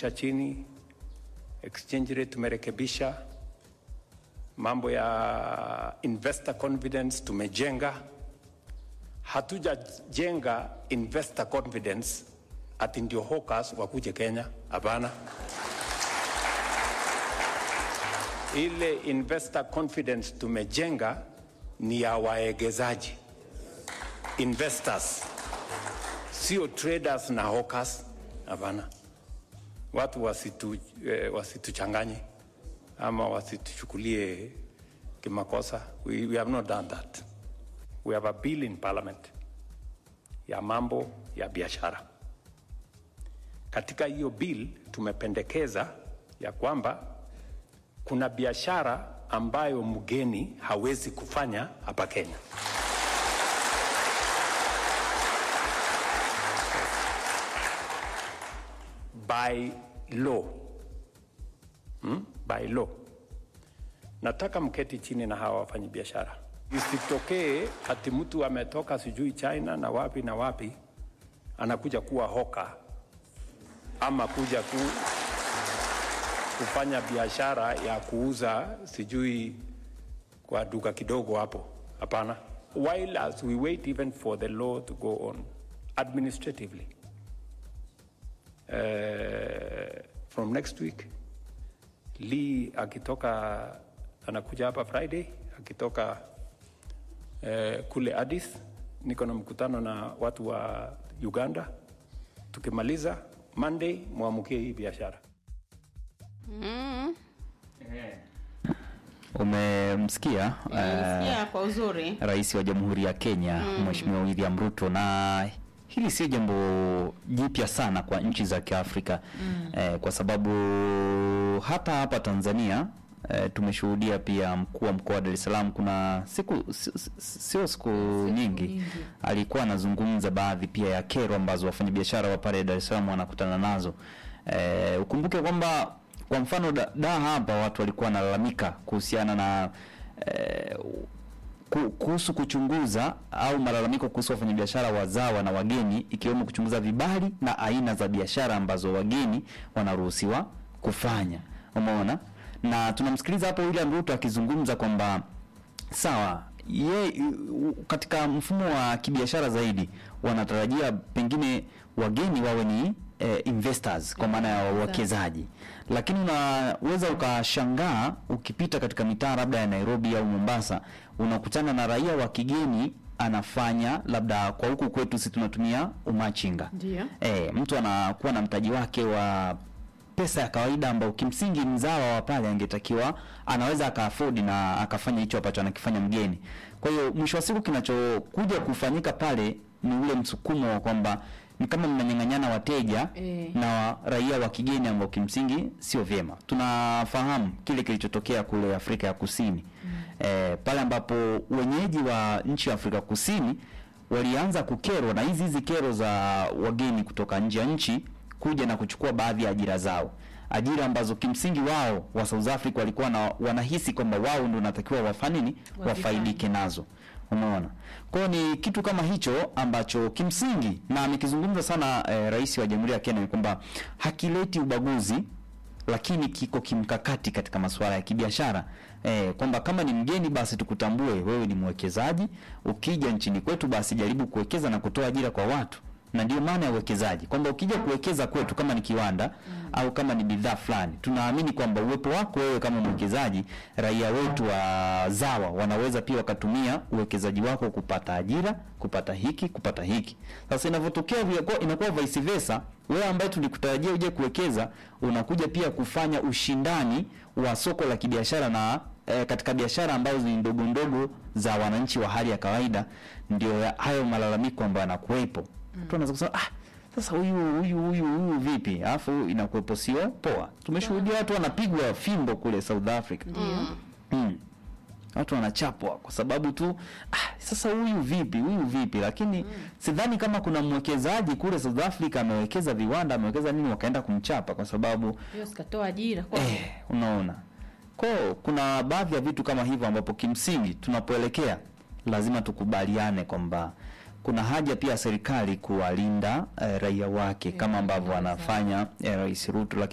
cha chini, exchange rate tumerekebisha, mambo ya investor confidence tumejenga. Hatujajenga investor confidence ati ndio hawkers wakuje Kenya, hapana. Ile investor confidence tumejenga ni ya waegezaji investors, sio traders na hawkers, hapana. Watu wasitu, eh, wasituchanganye ama wasituchukulie kimakosa. We, we have not done that. We have a bill in parliament ya mambo ya biashara. Katika hiyo bill tumependekeza ya kwamba kuna biashara ambayo mgeni hawezi kufanya hapa Kenya. By law. Hmm? By law. Nataka mketi chini na hawa wafanyabiashara, isitokee ati mtu ametoka sijui China na wapi na wapi anakuja kuwa hoka ama kuja ku, kufanya biashara ya kuuza sijui kwa duka kidogo hapo. Hapana. While as we wait even for the law to go on administratively uh, from next week Lee akitoka anakuja hapa Friday akitoka uh, kule Addis, niko na mkutano na watu wa Uganda. Tukimaliza Monday mwamukie hii biashara. Umemsikia Nimesikia eh, kwa uzuri. Rais wa Jamhuri ya Kenya Mheshimiwa William Ruto, na hili sio jambo jipya sana kwa nchi za Kiafrika eh, kwa sababu hata hapa Tanzania eh, tumeshuhudia pia mkuu wa mkoa wa Dar es Salaam, kuna siku si- si- sio siku nyingi alikuwa anazungumza baadhi pia ya kero ambazo wafanyabiashara wa pale Dar es Salaam wanakutana nazo. Eh, ukumbuke kwamba kwa mfano da, da hapa watu walikuwa wanalalamika kuhusiana na eh, ku- kuhusu kuchunguza au malalamiko kuhusu wafanyabiashara wazawa na wageni ikiwemo kuchunguza vibali na aina za biashara ambazo wageni wanaruhusiwa kufanya. Umeona? Na tunamsikiliza hapo William Ruto akizungumza kwamba sawa ye u- katika mfumo wa kibiashara zaidi wanatarajia pengine wageni wawe ni eh, investors kwa maana ya wawekezaji, lakini unaweza ukashangaa ukipita katika mitaa labda ya Nairobi au Mombasa, unakutana na raia wa kigeni anafanya labda, kwa huku kwetu si tunatumia umachinga Ndio. eh, mtu anakuwa na mtaji wake wa pesa ya kawaida ambao kimsingi mzawa wa pale angetakiwa anaweza akaafodi na akafanya hicho ambacho anakifanya mgeni. Kwa hiyo mwisho wa siku kinachokuja kufanyika pale ni ule msukumo wa kwamba ni kama mnanyang'anyana wateja Eh. na wa, raia wa kigeni ambao kimsingi sio vyema. Tunafahamu kile kilichotokea kule Afrika ya Kusini eh, pale ambapo wenyeji wa nchi ya Afrika Kusini walianza kukerwa na hizi hizi kero za wageni kutoka nje ya nchi kuja na kuchukua baadhi ya ajira zao, ajira ambazo kimsingi wao wa South Africa walikuwa na, wanahisi kwamba wao ndio wanatakiwa wafanye nini, wafaidike nazo. Umeona, kwa hiyo ni kitu kama hicho ambacho kimsingi na amekizungumza sana eh, rais wa Jamhuri ya Kenya ni kwamba hakileti ubaguzi lakini kiko kimkakati katika masuala ya kibiashara eh, kwamba kama ni mgeni basi tukutambue wewe ni mwekezaji. Ukija nchini kwetu, basi jaribu kuwekeza na kutoa ajira kwa watu, na ndio maana ya uwekezaji, kwamba ukija kuwekeza kwetu kama ni kiwanda au kama ni bidhaa fulani, tunaamini kwamba uwepo wako wewe kama mwekezaji, raia wetu wazawa wanaweza pia wakatumia uwekezaji wako kupata ajira, kupata hiki, kupata hiki. Sasa inavyotokea vile- inakuwa vice versa, wewe ambaye tulikutarajia uje kuwekeza unakuja pia kufanya ushindani wa soko la kibiashara na eh, katika biashara ambazo ni ndogo ndogo za wananchi wa hali ya kawaida, ndio ya- hayo malalamiko ambayo yanakuwepo. Mtu anaweza kusema ah, sasa huyu huyu huyu huyu vipi? Alafu inakuwepo sio poa. Tumeshuhudia watu wanapigwa fimbo kule South Africa. Mm. Watu wanachapwa kwa sababu tu ah, sasa huyu vipi huyu vipi, lakini sidhani kama kuna mwekezaji kule South Africa amewekeza viwanda amewekeza nini wakaenda kumchapa kwa sababu Hiyo sikatoa ajira kwa eh, unaona ko kuna baadhi ya vitu kama hivyo ambapo kimsingi tunapoelekea lazima tukubaliane kwamba kuna haja pia serikali kuwalinda eh, raia wake kama ambavyo anafanya eh, Rais Ruto, lakini